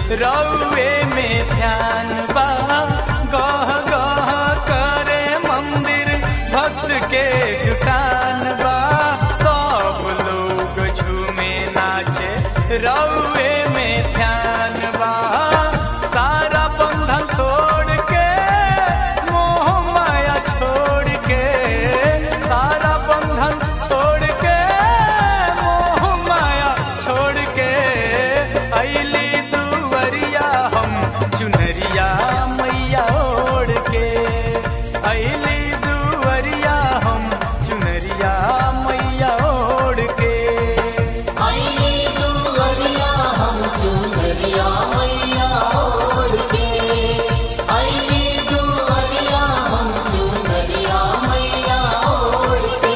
रउए में ध्यान बा गह गह करे मंदिर भक्त के जुटान बा सब लोग झूमे नाचे रउए में ध्यान बा सारा बंधन तोड़ के मोह माया छोड़ के सारा बंधन तोड़ के मोह माया छोड़ के अली दुवरिया हम चुनरिया मैया ओढ़ के अली दुवरिया हम चुनरिया मैया ओढ़ के आइए दुवरिया हम चुनरिया मैया ओढ़ के आइए दुवरिया हम चुनरिया मैया ओढ़ के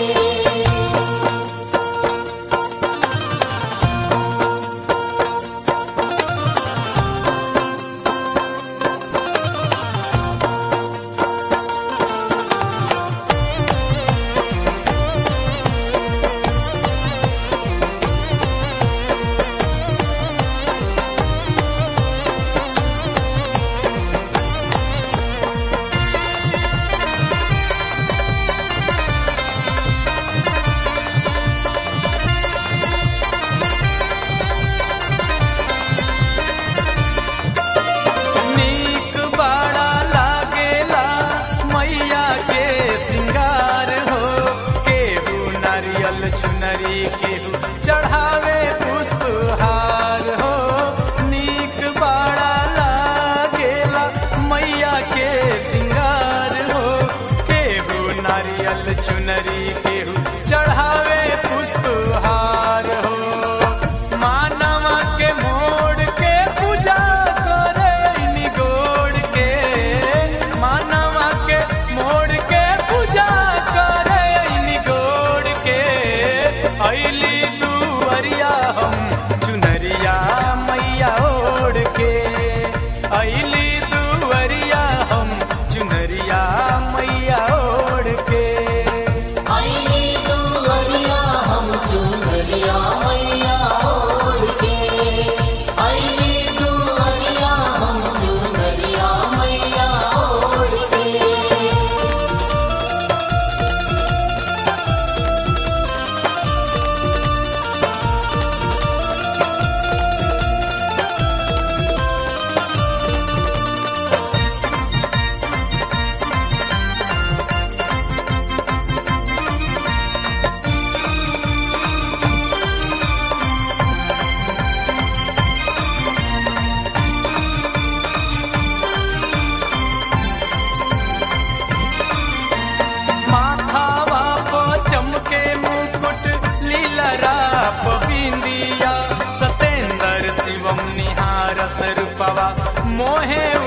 नीक बड़ा लागेला मैया के सिंगार हो केहू नारियल चुनरी केहू चढ़ावे पुष्पहार हो नीक बड़ा लागेला मैया के सिंगार हो केहू नारियल चुनरी केहू चढ़ावे पुष्पहार हो मानवा के मोड़ के पूजा करे निगोड़ के मानवा के मोड़ के पूजा करे निगोड़ के अली दुवरिया हम चुनरिया मैया ओढ़ के अली दुवरिया हम चुनरिया मैया ओढ़ के आइए दुवरिया हम चुनरिया मैया ओढ़ के आइए दुवरिया हम चुनरिया मैया ओढ़ के माथावा प चमके मुकुट लीलरा प बिंदिया सतेंद्र शिवम निहार रूपवा मोहे